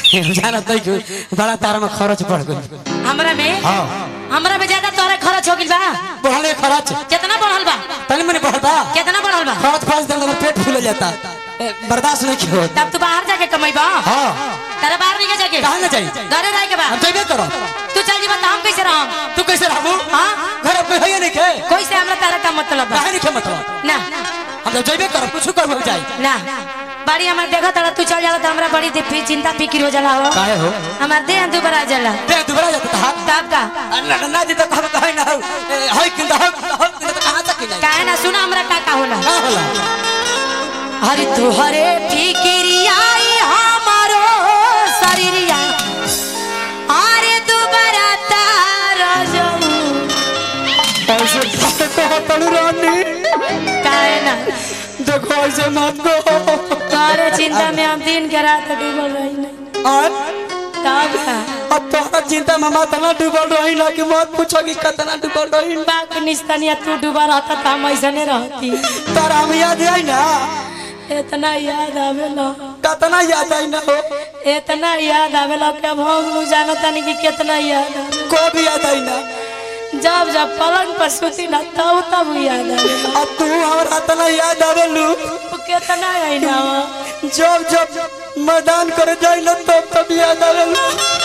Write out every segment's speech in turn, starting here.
जाना तो कि बड़ा तारा में खर्च पड़ गई हमरा में हाँ हमरा में ज्यादा तोरा खर्च हो गइल बा बढ़ले खर्च कितना बढ़ल बा तनी मनी बढ़ता कितना बढ़ल बा खर्च पाँच दिन में पेट फूल जाता ए, बर्दाश्त नहीं किया होता तब तू बाहर जाके कमाइबा हाँ तेरे बाहर नहीं जाके कहाँ ना चाहिए घरे रह के बा हम जइबे करो तू चल जीवा हम कैसे रहम तू कैसे रहबू हाँ घर पे है नहीं के कोई से हमरा तारा का मतलब बा काहे नहीं के मतलब ना हम तो जइबे करो कुछ कर जाए ना बाड़ी हमार देखा तारा तू चल जाला तो हमरा बड़ी दिफी चिंता फिक्र हो जाला हो काहे हो हमार देह दुबरा जाला दे दुबरा जाता था तब का ना ना जी तो कह कहे ना हो ए, होय किंदा हो हो किंदा तो कहां तक नहीं काहे ना सुना हमरा का का होला का होला हरि तुहरे फिकिरियाई हमारो शरीरिया अरे दुबरा तारा जाऊ ऐसे बात कहो तनु रानी काहे ना देखो ऐसे मत कहो तारे चिंता में हम दिन के रात डूबल रही नहीं और तब का अब तोहरा चिंता में मत ना डूबल रही ना कि मत पूछो कि कितना डूबल रही बाक निस्तनिया तू डूबा रहता तो हम ऐसे नहीं रहती तारा हम याद आई ना इतना याद आवेला कितना याद आई ना हो इतना याद आवेला कि अब हम लोग जानता नहीं कि कितना याद आवे को भी याद आई ना जब जब पलंग पर सुती ना तब तब याद आवेला अब तू हमारा इतना याद आवेलू वो कितना आई ना जब जब मैदान करे जाई ना तब तब याद आवेलू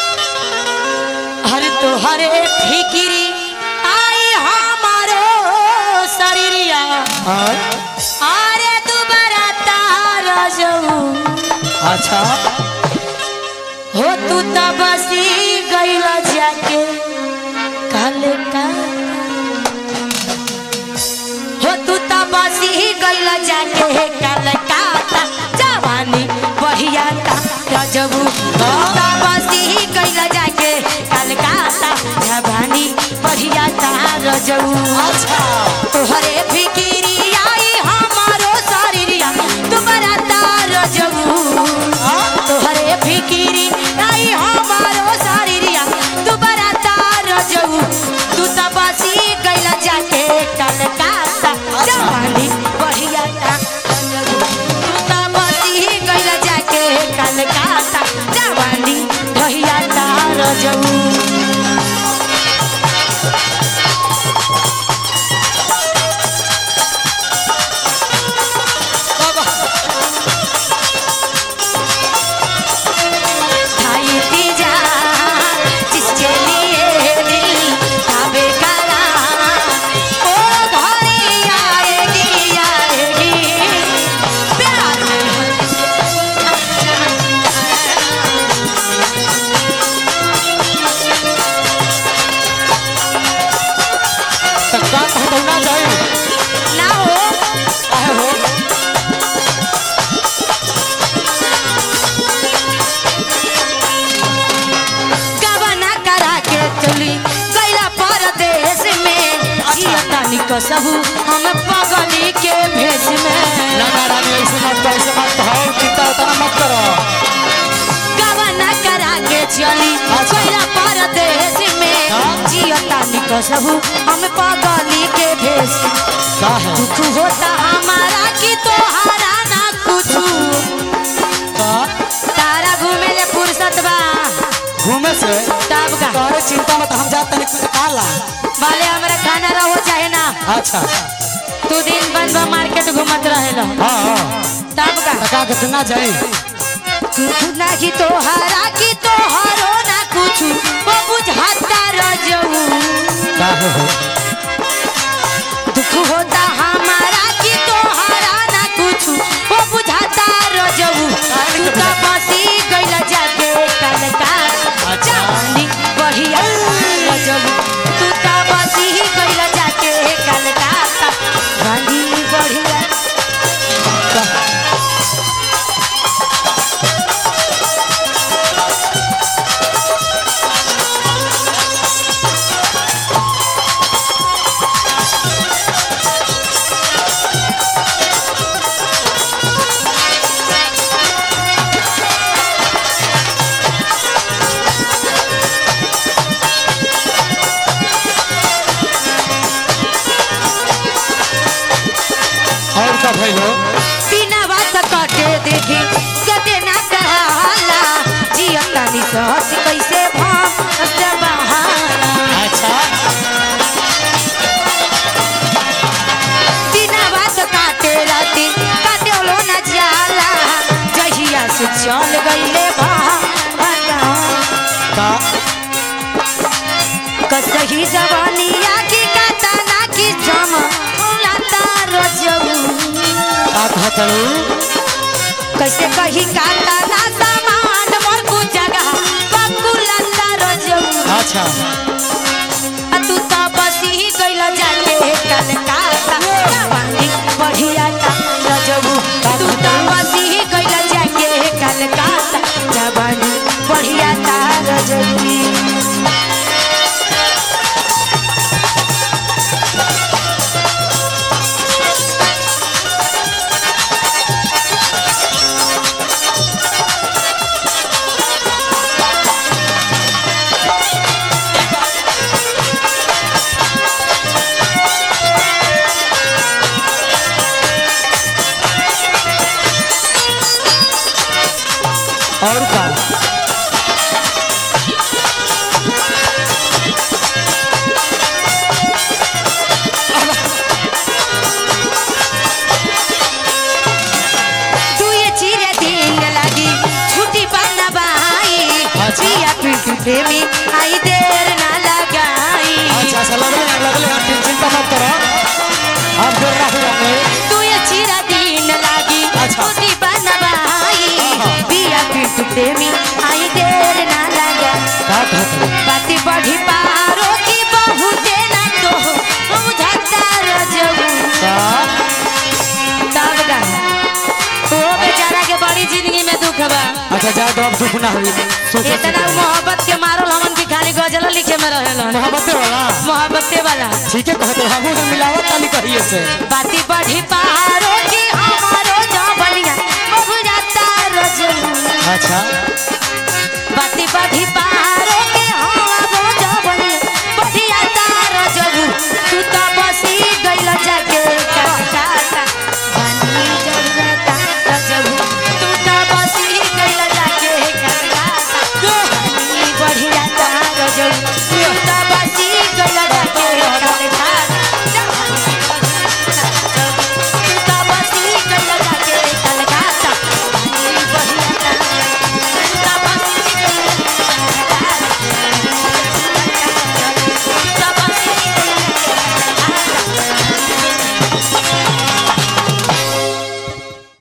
हरे तो हरे फिकिरी आई हमारो शरीरिया अरे दुबारा तारा जाऊ अच्छा हो तू त बसी गईला जाके काल का हो तू त बसी गईला जाके काल का जवानी बढ़िया ता रजबू तू त बसी गईला जाके काल का जवानी बढ़िया ता रजबू अच्छा तोहरे फिकिरी आई हमारो शरीरिया तुम्हारा तार जबू तोहरे फिकिरी आई हमारो शरीरिया तुम्हारा तार जबू तू त बसी गइला जाके कलकत्ता जवानी बढ़िया ता रजबू। तू त बसी गइला जाके कलकत्ता जवानी बढ़िया ता रजबू खाई पी जा जिसके लिए दिल काबे करा ओ घड़ी आएगी आएगी प्यार में तक्का कहतो ना जाए ना हो काहे हो गबना करा के चली गैला परदेश में जियतानी कसहू हम पगली के भेष में ना ना रानी ऐसे मत कहो, ऐसे मत कहो चिंता उतना मत करो गबना करा के चली अच्छा। गैला परदेश में हाँ? जियतानी कसहू हम पगली के भेष का है दुख होता हमारा कि तोहारा ना कुछ का तारा घूमे ले फुर्सत बा घूमे से तब का तोहरे चिंता मत हम जाते नहीं कुछ काला भले हमरा खाना रहो चाहे ना अच्छा तू दिन बंद बा मार्केट घूमत रहेला हाँ हाँ तब का तका के ना जाए कुछ ना कि तोहारा कि तोहारो ना कुछ वो बुझाता रजऊ काहे हो दुख होता हमारा कि तोहारा ना कुछ वो बुझाता रजऊ तू तो बसी गइला जाके कलका जवानी बढ़िया रजऊ तू तो बसी गइला जाके कलका जवानी बढ़िया चल गईले बहता का कसही जवानिया की कातना की जम लाता रजऊ का कहतलू कैसे कही कातना सामान मोर कु जगह पप्पू लाता रजऊ अच्छा आ तू तो बसी गइल जाके कलकत्ता जवानी बढ़िया ता रजऊ तू तो बसी गइल जाके कलकत्ता जवानी बढ़िया ता रजऊ और का तू ये चिरे दिन लगी छुट्टी पाना बाई अच्छा। पिया पिंटू प्रेमी आई देर ना लगाई अच्छा अच्छा लगले लगले आप चिंता मत करो आप देर ना हो तू ये चिरा दिन लगी अच्छा। छुट्टी पाना बाई आहा। पिया पिंटू प्रेमी आई देर ना लगा का कहतलू बाती बढ़ी पारो की बहुते ना तो बुझता रजऊ का तब गा ओ बेचारा के बड़ी जिंदगी में दुख बा अच्छा जा तो अब दुख ना हुई सुख इतना मोहब्बत के मारल हमन की खाली गजल लिखे में रहेलन मोहब्बत वाला मोहब्बते वाला ठीक है कहते हम तो मिलावट वाली कहिए से बाती बढ़ी पहाड़ों की हमारो जबलिया बहु जाता रजू अच्छा बाती बढ़ी पहाड़ों